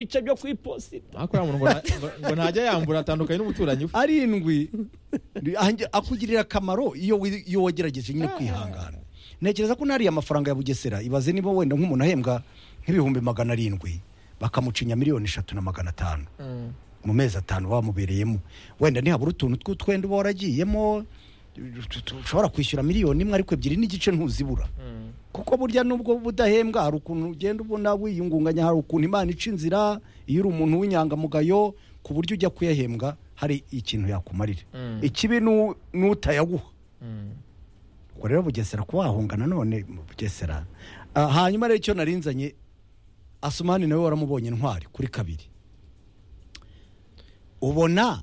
ibice byo ku iposita ariko uriya muntu ngo na- ngo- ngo ntajya yambura atandukanye n'umuturanyi we arindwi Ndi- ange- akugirira akamaro iyo wi- iyo wagerageje nyine kwihangana ntekereza ko n'ariya amafaranga ya bugesera ibaze niba wenda nk'umuntu ahembwa nk'ibihumbi magana arindwi bakamucinya miliyoni eshatu na magana atanu mu mezi atanu bamubereyemo wenda nihabura utuntu tw'utwenda uba waragiyemo tu- tu- ushobora kwishyura miliyoni imwe ariko ebyiri n'igice ntuzibura kuko burya nubwo budahembwa hari ukuntu ugenda ubona wiyungunganya hari ukuntu imana ica inzira iyo uri umuntu w'inyangamugayo ku buryo ujya kuyahembwa hari ikintu yakumarira Mm. ikibi nu- n'utayaguha ubwo rero bugesera kuba wahunga nanone mu bugesera Ah, hanyuma rero icyo narinzanye asumani nawe waramubonye intwari kuri kabiri ubona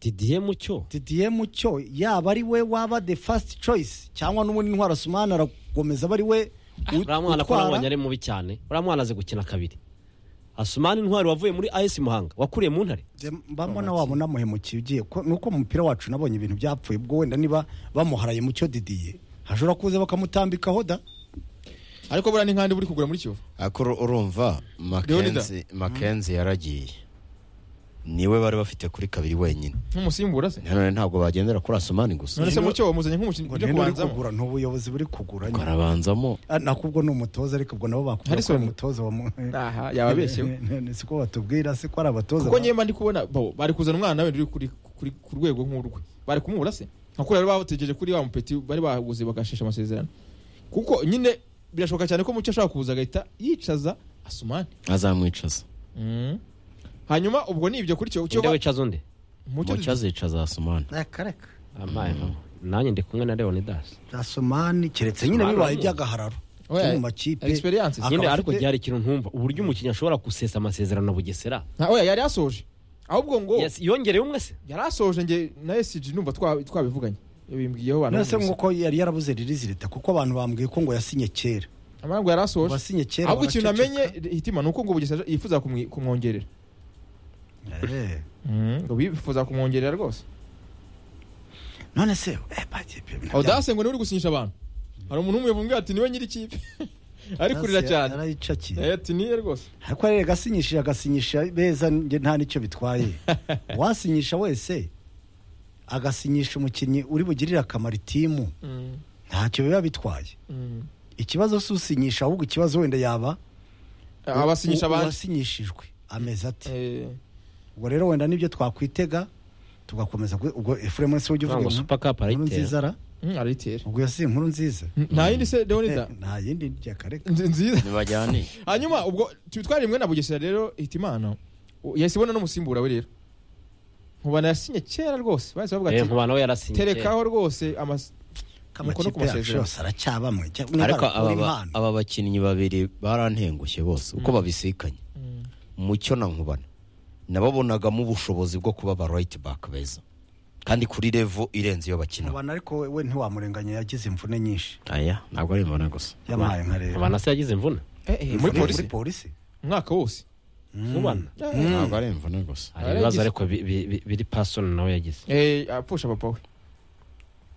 didiye mucyo didiye mucyo yaba ari we waba the first choice cyangwa n'ubundi intwari asumani aragomeza aba ari we u- uriya mwana ko utwara. nabonye ari mubi cyane uriya mwana azi gukina kabiri asumani intwari wavuye muri as muhanga wakuriye mu ntare Nge mba mbona wabona muhemukiye ugiye ko- nuko mu mupira wacu nabonye ibintu byapfuye ubwo wenda niba bamuharaye mu cyo didiye hashobora kuza bakamutambikaho da ariko buriya ni nkandi buri kugura muri kivu ariko uru- urumva Mackenzie- Mackenzie yaragiye niwe bari bafite kuri kabiri wenyine nk'umusimbura se nanone ntabwo bagendera kuri asumani gusa none se mucyo wamuzanye nk'umukinnyi ngo ujya niba uri kubanzamo kugura ni ubuyobozi buri kugura nyine. karabanzamo Ah, nako ubwo ni umutoza ariko ubwo nabo bakubwira ko Harrison. ari umutoza wa mu- aha yababeshyewe siko batubwira siko ari abatoza kuko ba- ngewe mba ndi kubona bo bari kuzana umwana wenda uri kuri kuri ku rwego nk'urwe bari kumubura se nka kuriya bari bategereje kuri wa mupeti bari baguze bagashesha amasezerano kuko nyine birashoboka cyane ko mucyo ashobora kuza agahita yicaza asumani azamwicaza Mm. hanyuma ubwo ni ibyo kuri cyo cyo undi wicaza undi mucyo mucyo azicaza asumani reka reka Amaye, nanjye ndi kumwe na leonidas asomani keretse nyine Asumani bibaye ni iby'agahararo Oya, cyo mu makipe experience. akaba nyine ariko afite- ryari ikintu ntumva uburyo umukinnyi ashobora gusesa amasezerano bugesera Ah, oya yari asoje ahubwo ngo Yes, yongereye umwe se yari asoje nge na esiji numva twa- twabivuganye bimbwiyeho abantu nase nk'uko yari yarabuze ririzi leta kuko abantu bambwiye ko ngo yasinye kera amangu yari ngo asoje wasinye kera ahubwo ikintu baraceceka. namenye hitima ni uko ngo bugesera yifuza kumwi- kumwongerera Eh. ngo bifuza kumwongerera rwose none se eh, bagiye- ibintu bya- audase ngo niwe uri gusinyisha abantu hari umuntu umwe wumvira ati niwe nyiri ikipe ari kurira Nase cyane yarayicakiye. Eh, ati niye rwose ariko rero agasinyishije agasinyisha beza njye nta nicyo bitwaye uwasinyisha wese agasinyisha umukinnyi uri bugirire akamaro itimu ntacyo biba bitwaye ikibazo si usinyisha ahubwo ikibazo wenda yaba Ah, abasinyisha u- abandi uwasinyishijwe ameze ati Eh, ubwo rero wenda nibyo twakwitega tugakomeza gu- ubwo efuremu wese ujya uvuga ngo super cup inkuru arayitera nziza ra mm, arayitera ubwo yasiye inkuru nziza nta yindi se Eh, deonida nta yindi ryakareka nzi- nziza ntibajyane hanyuma ubwo twitwara rimwe na bugesera rero hita imana u- yahise ibona n'umusimbura we rero nkubana yasinye kera rwose bahise bavuga ati nkubana we yarasinye kera. terekaho rwose amas- Umukono ku amakipe yacu masezerano. yose aracyabamwe cyangwa ariko niba arakura aba- impano. aba bakinnyi babiri barantengushye bose uko babisikanye mucyo na nkubana nababonagamo ubushobozi bwo kuba ba right back beza kandi kuri levo irenze iyo bakina Nkubana ariko we ntiwamurenganya yagize imvune nyinshi aya ntabwo ari mbona gusa yabaye nka rero nkubana se yagize imvune Eh, eh, muri polisi polisi umwaka wose nkubana ntabwo ari imvune gusa hari ibibazo Yaragize. ariko bi- bi- bi- biri pasoni nawe yagize Eh, apfusha papa we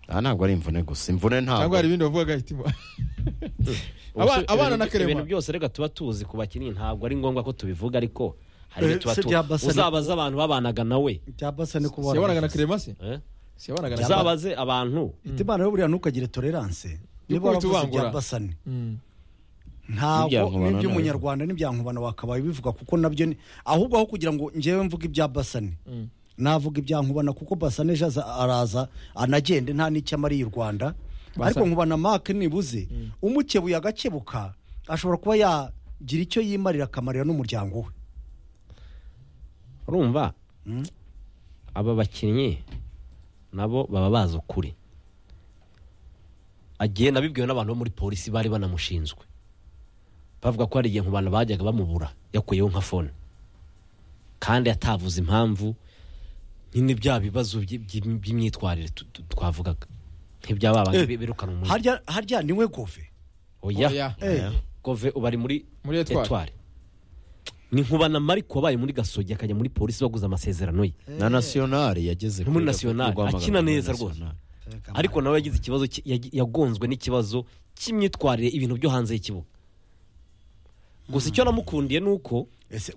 aha ntabwo ari imvune gusa imvune cyangwa hari ntabwo ibindi bavugaga hitima Aba- Ubuse- abana na ibintu- Clement. ibintu byose reka tuba tuzi ku bakinnyi ntabwo ari ngombwa ko tubivuga ariko hari Eh, ibyo tuba se tuzi byabasa ni- uzabaze abantu babanaga nawe byabasa ni kuba siyabanaga na kerema se eh? siyabanaga na kerema uzabaze abantu imana yo buriya ntukagire tolerance niba Y'ukubita waravuze ubangura. byabasa ni Mm. N'ibya ntabwo Nkubana n'iby'umunyarwanda n'iby'ankubana wakabaye bivuga kuko nabyo ni ahubwo aho kugira ngo ngewe mvuge ibyabasa ni navuga iby'ankubana kuko basane ejo aza- araza anagende nta n'icyo amariye u rwanda ariko nkubana make nibuze umukebuye agakebuka ashobora kuba yagira icyo yimarira akamarira n'umuryango we urumva aba bakinnyi nabo baba bazi ukuri agenda abibwiwe n'abantu bo muri polisi bari banamushinzwe bavuga ko hari igihe nkubana bajyaga bamubura yakuyeho nka fone kandi atavuze impamvu nyine bya bibazo by- by- by'imyitwarire tu- tu- twavugaga nk'ibyababaga Eh, birukana umuntu harya harya niwe gove oya Oya. Eh, gove ubu ari muri Muri Etoile. etwari ni nkubana mariko wabaye muri gasogi akajya muri polisi baguze amasezerano ye na nasiyonari yageze Muri kuri National, Levo, Rwamagana akina muri neza rwose. National. ariko nawe yagize ikibazo ki- yagi- yagonzwe n'ikibazo cy'imyitwarire ibintu byo hanze y'ikibuga gusa icyo namukundiye ni uko ese